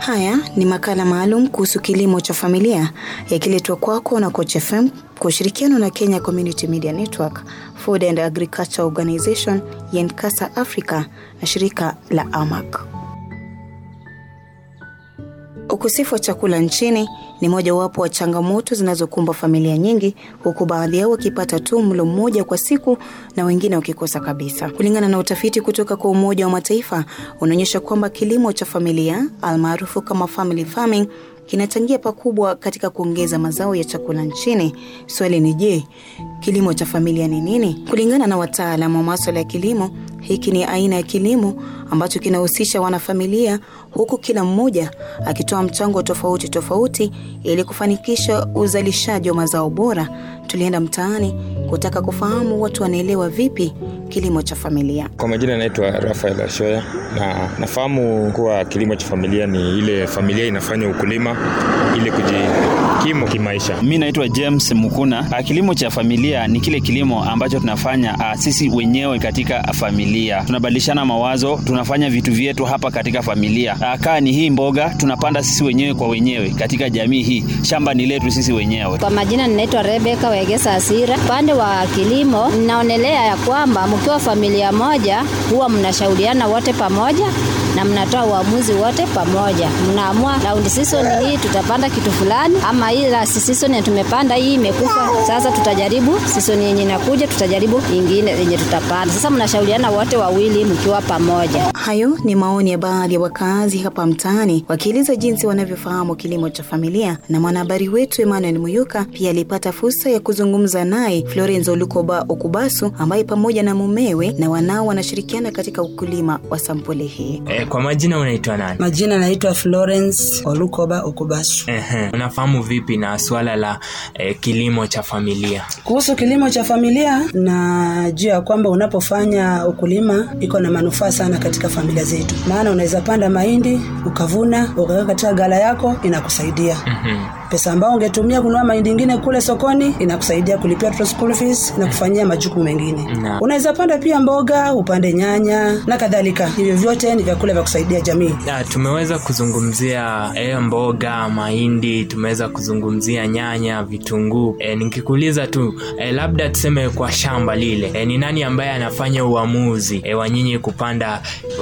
Haya ni makala maalum kuhusu kilimo cha familia yakiletwa kwako na Coach FM kwa ushirikiano na Kenya Community Media Network, Food and Agriculture Organization ya Nkasa Africa na shirika la AMAC. Ukosefu wa chakula nchini ni mojawapo wa changamoto zinazokumba familia nyingi, huku baadhi yao wakipata tu mlo mmoja kwa siku na wengine wakikosa kabisa. Kulingana na utafiti kutoka kwa Umoja wa Mataifa unaonyesha kwamba kilimo cha familia almaarufu kama family farming kinachangia pakubwa katika kuongeza mazao ya chakula nchini. Swali ni je, kilimo cha familia ni nini? Kulingana na wataalamu wa maswala ya kilimo, hiki ni aina ya kilimo ambacho kinahusisha wanafamilia, huku kila mmoja akitoa mchango tofauti tofauti ili kufanikisha uzalishaji wa mazao bora. Tulienda mtaani kutaka kufahamu watu wanaelewa vipi kilimo cha familia. Kwa majina naitwa Rafael Ashoya na nafahamu kuwa kilimo cha familia ni ile familia inafanya ukulima ili kujikimu kimaisha. Mi naitwa James Mukuna. Kilimo cha familia ni kile kilimo ambacho tunafanya a, sisi wenyewe katika familia, tunabadilishana mawazo, tunafanya vitu vyetu hapa katika familia. A, kaa ni hii mboga tunapanda sisi wenyewe kwa wenyewe katika jamii hii, shamba ni letu sisi wenyewe. Kwa majina ninaitwa Rebeka Wegesa Asira. Upande wa kilimo, ninaonelea ya kwamba mkiwa familia moja huwa mnashauriana wote pamoja na mnatoa uamuzi wote pamoja, mnaamua raundi season hii tutapanda kitu fulani, ama hii last season tumepanda hii imekufa, sasa tutajaribu season yenye inakuja, tutajaribu ingine yenye tutapanda. Sasa mnashauriana wote wawili mkiwa pamoja. Hayo ni maoni ya baadhi ya wakaazi hapa mtaani wakieleza jinsi wanavyofahamu kilimo cha familia, na mwanahabari wetu Emmanuel Muyuka pia alipata fursa ya kuzungumza naye Florenzo Lukoba Okubasu ambaye pamoja na mumewe na wanao wanashirikiana katika ukulima wa sampuli hii. E, kwa majina unaitwa nani? Majina naitwa Florence Olukoba Okubasu. Ehe, unafahamu vipi na swala la e, kilimo cha familia? Kuhusu kilimo cha familia, najua ya kwamba unapofanya ukulima iko na manufaa sana katika familia zetu, maana unaweza panda mahindi ukavuna ukaweka katika gala yako, inakusaidia Mhm. pesa ambayo ungetumia kununua mahindi ingine kule sokoni inakusaidia kulipia watoto school fees na kufanyia majukumu mengine. Naam. Unaweza panda pia mboga, upande nyanya na kadhalika. Hivyo vyote ni vyakula vya kusaidia jamii. Ya, tumeweza kuzungumzia e, mboga, mahindi, tumeweza kuzungumzia nyanya, vitunguu. E, nikikuuliza tu e, labda tuseme kwa shamba lile e, ni nani ambaye anafanya uamuzi e, wa nyinyi kupanda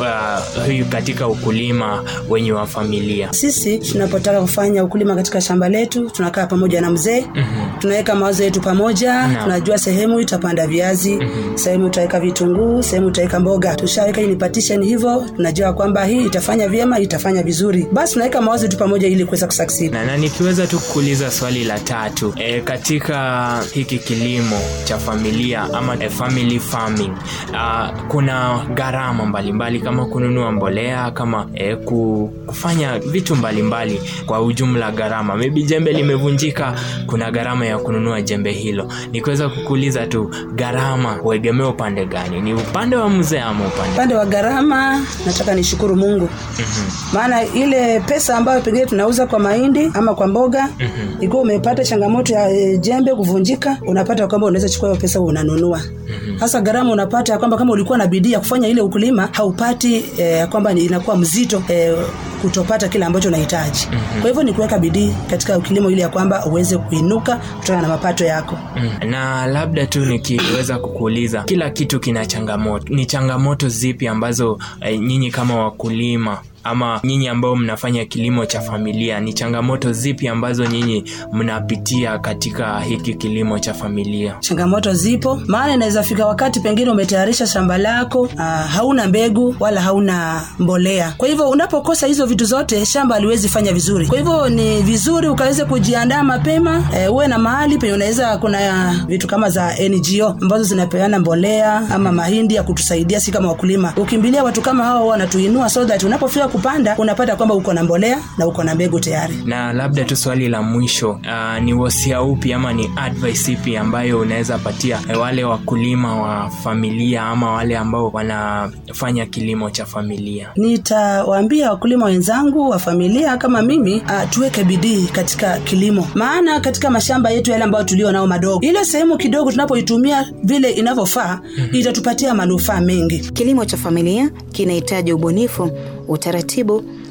uh, huyu katika ukulima wenye wa familia? Sisi tunapotaka kufanya ukulima katika shamba letu, tunakaa pamoja na mzee Mhm. tunaweka mawazo yetu pamoja Naam. tunajua sehemu itapanda viazi sehemu utaweka vitunguu sehemu utaweka mboga tushaweka hii ni partition hivyo tunajua kwamba hii itafanya vyema itafanya vizuri basi tunaweka mawazo yetu pamoja ili kuweza kusucceed na, na nikiweza tu kuuliza swali la tatu e, katika hiki kilimo cha familia ama e, family farming a, kuna gharama mbalimbali kama kununua mbolea kama e, ku, kufanya vitu mbalimbali kwa ujumla gharama maybe jembe limevunjika kuna gharama ya kununua jembe hilo nikiweza kukuuliza tu gharama huegemea upande gani ni upande wa mzee ama upande upande wa gharama nataka nishukuru mungu maana ile pesa ambayo pengine tunauza kwa mahindi ama kwa mboga ikiwa umepata changamoto ya e, jembe kuvunjika unapata kwamba unaweza chukua hiyo pesa unanunua hasa gharama unapata ya kwamba kama ulikuwa na bidii ya kufanya ile ukulima haupati eh, ya kwamba ni- inakuwa mzito eh, kutopata kile ambacho unahitaji kwa hivyo ni kuweka bidii katika kilimo ili ya kwamba uweze kuinuka kutokana na mapato yako Mm, na labda tu nikiweza kukuuliza kila kitu kina changamoto ni changamoto zipi ambazo eh, nyinyi kama wakulima ama nyinyi ambao mnafanya kilimo cha familia ni changamoto zipi ambazo nyinyi mnapitia katika hiki kilimo cha familia changamoto zipo maana inaweza fika wakati pengine umetayarisha shamba lako uh, hauna mbegu wala hauna mbolea kwa hivyo unapokosa hizo vitu zote shamba haliwezi fanya vizuri kwa hivyo ni vizuri ukaweze kujiandaa mapema eh, uwe na mahali penye unaweza kuna vitu kama za ngo ambazo zinapeana mbolea ama mahindi ya kutusaidia si kama wakulima ukimbilia watu kama hao wanatuinua so that unapofika kupanda unapata kwamba uko na mbolea na uko na mbegu tayari na labda tu swali la mwisho uh, ni wasia upi ama ni advice ipi ambayo unaweza patia eh, wale wakulima wa familia ama wale ambao wanafanya kilimo cha familia nitawaambia wakulima wenzangu wa familia kama mimi uh, tuweke bidii katika kilimo maana katika mashamba yetu yale ambayo tulio nao madogo ile sehemu kidogo tunapoitumia vile inavyofaa itatupatia manufaa mengi Kilimo cha familia kinahitaji ubunifu, utaratibu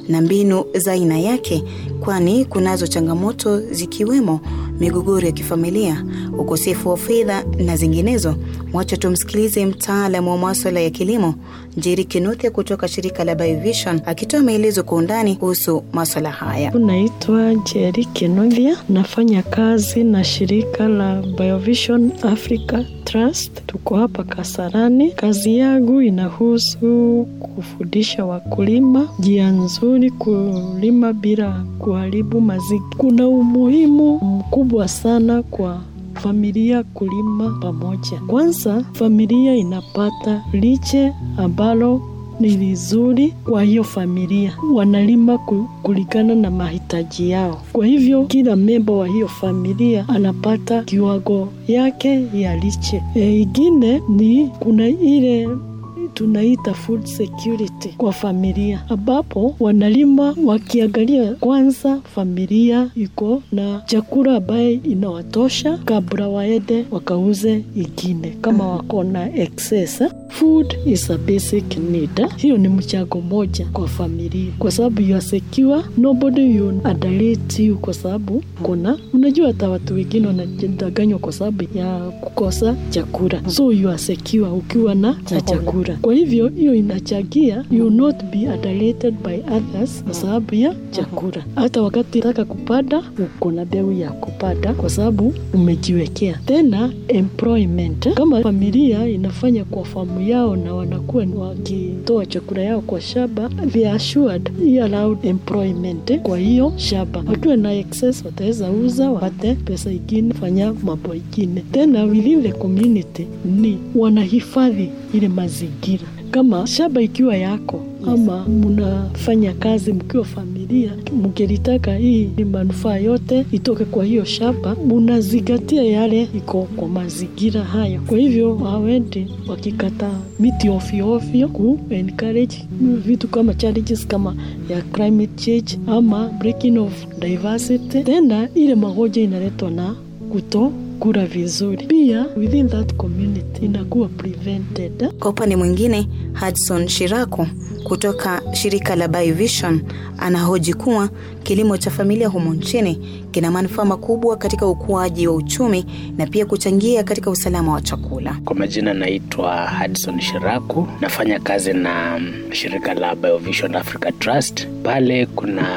na mbinu za aina yake, kwani kunazo changamoto zikiwemo migogoro ya kifamilia, ukosefu wa fedha na zinginezo. Wacha tumsikilize mtaalamu wa maswala ya kilimo Njeri Kinuthia kutoka shirika la Biovision akitoa maelezo kwa undani kuhusu maswala haya. Naitwa Njeri Kinuthia, nafanya kazi na shirika la Biovision Africa Trust. Tuko hapa Kasarani. Kazi yangu inahusu kufundisha wakulima njia nzuri kulima bila kuharibu mazingira. Kuna umuhimu mkubwa sana kwa familia kulima pamoja. Kwanza, familia inapata lishe ambalo ni vizuri kwa hiyo familia, wanalima kulingana na mahitaji yao. Kwa hivyo kila memba wa hiyo familia anapata kiwango yake ya lishe. E, ingine ni kuna ile tunaita food security kwa familia, ambapo wanalima wakiangalia kwanza familia iko na chakula ambaye inawatosha kabla waende wakauze ingine, kama wako na excess. Food is a basic need. Hiyo ni mchango moja kwa familia, kwa sababu you are secure, nobody you underrate you, kwa sababu kuna unajua, hata watu wengine wanadanganywa kwa sababu ya kukosa chakula, so you are secure ukiwa na, na chakula. Kwa hivyo hiyo inachangia you not be underrated by others kwa sababu ya chakula. Hata wakati unataka kupanda, uko na mbegu ya kupanda kwa sababu umejiwekea. Tena employment, kama familia inafanya kwa famu yao na wanakuwa wakitoa chakula yao kwa shamba, they are assured hii allowed employment kwa hiyo shamba. Wakiwa na excess wataweza uza wapate pesa ingine, fanya mambo ingine. Tena within the community ni wanahifadhi ile mazingira kama shamba ikiwa yako ama mnafanya kazi mkiwa familia, mkilitaka hii ni manufaa yote itoke kwa hiyo shamba, munazingatia yale iko kwa mazingira hayo. Kwa hivyo hawendi wakikata miti ovyo ovyo, ku encourage vitu kama challenges kama ya climate change ama breaking of diversity. Tena ile magonjwa inaletwa na kuto kula vizuri, pia within that community inakuwa prevented. Kwa upande mwingine, Hudson Shirako kutoka shirika la Biovision anahoji kuwa kilimo cha familia humo nchini kina manufaa makubwa katika ukuaji wa uchumi na pia kuchangia katika usalama wa chakula. Kwa majina naitwa Hudson Shiraku, nafanya kazi na shirika la Biovision Africa Trust. Pale kuna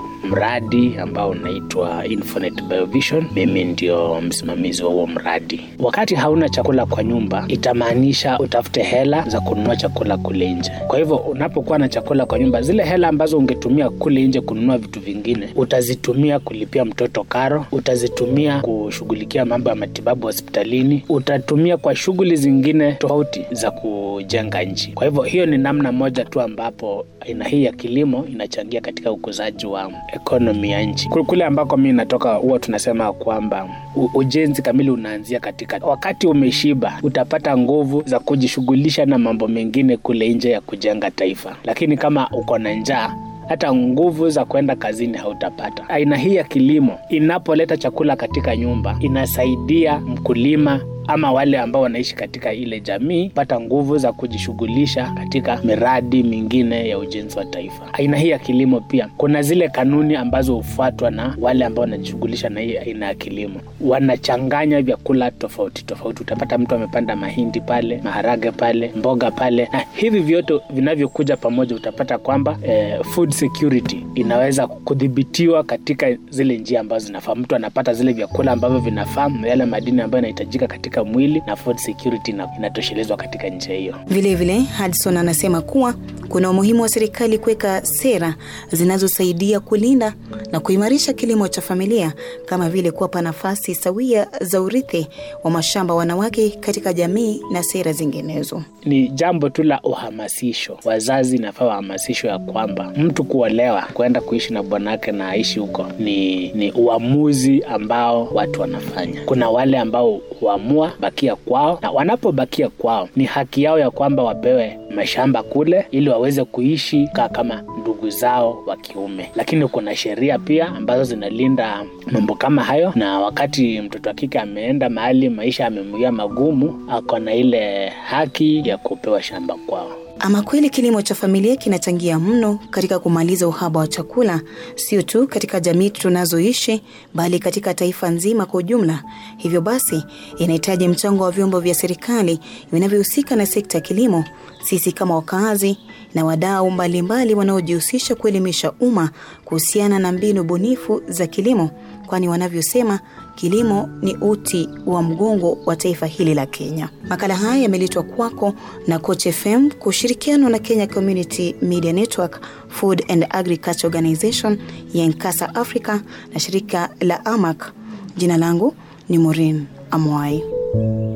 mradi ambao unaitwa Infonet Biovision. Mimi ndio msimamizi wa huo mradi. Wakati hauna chakula kwa nyumba, itamaanisha utafute hela za kununua chakula kule nje. Kwa hivyo unapokuwa na chakula kwa nyumba, zile hela ambazo ungetumia kule nje kununua vitu vingine, utazitumia kulipia mtoto karo, utazitumia kushughulikia mambo ya matibabu hospitalini, utatumia kwa shughuli zingine tofauti za kujenga nchi. Kwa hivyo hiyo ni namna moja tu ambapo aina hii ya kilimo inachangia katika ukuzaji wa ekonomi ya nchi. Kule ambako mi natoka, huwa tunasema kwamba ujenzi kamili unaanzia katika wakati umeshiba, utapata nguvu za kujishughulisha na mambo mengine kule nje ya kujenga taifa, lakini kama uko na njaa hata nguvu za kwenda kazini hautapata. Aina hii ya kilimo inapoleta chakula katika nyumba, inasaidia mkulima ama wale ambao wanaishi katika ile jamii pata nguvu za kujishughulisha katika miradi mingine ya ujenzi wa taifa. Aina hii ya kilimo pia kuna zile kanuni ambazo hufuatwa na wale ambao wanajishughulisha na hii aina ya kilimo, wanachanganya vyakula tofauti tofauti. Utapata mtu amepanda mahindi pale, maharage pale, mboga pale, na hivi vyote vinavyokuja pamoja, utapata kwamba eh, food security inaweza kudhibitiwa katika zile njia ambazo zinafaa. Mtu anapata zile vyakula ambavyo vinafaa, yale madini ambayo yanahitajika katika mwili na food security inatoshelezwa katika njia hiyo. Vilevile, Hudson anasema kuwa kuna umuhimu wa serikali kuweka sera zinazosaidia kulinda na kuimarisha kilimo cha familia kama vile kuwapa nafasi sawia za urithi wa mashamba wanawake katika jamii na sera zinginezo. Ni jambo tu la uhamasisho. Wazazi nafaa wahamasisho ya kwamba mtu kuolewa kwenda kuishi na bwanake na aishi huko ni, ni uamuzi ambao watu wanafanya. Kuna wale ambao huamua bakia kwao, na wanapobakia kwao ni haki yao ya kwamba wapewe mashamba kule ili waweze kuishi kaa kama ndugu zao wa kiume, lakini kuna sheria pia ambazo zinalinda mambo kama hayo, na wakati mtoto wa kike ameenda mahali maisha amemwia magumu, ako na ile haki ya kupewa shamba kwao. Ama kweli kilimo cha familia kinachangia mno katika kumaliza uhaba wa chakula, sio tu katika jamii tunazoishi, bali katika taifa nzima kwa ujumla. Hivyo basi, inahitaji mchango wa vyombo vya serikali vinavyohusika na sekta ya kilimo, sisi kama wakazi na wadau mbalimbali wanaojihusisha kuelimisha umma kuhusiana na mbinu bunifu za kilimo, kwani wanavyosema kilimo ni uti wa mgongo wa taifa hili la Kenya. Makala haya yameletwa kwako na Coach FM kwa ushirikiano na Kenya Community Media Network, Food and Agriculture Organization ya Nkasa Africa na shirika la AMAC. Jina langu ni Maureen Amwai.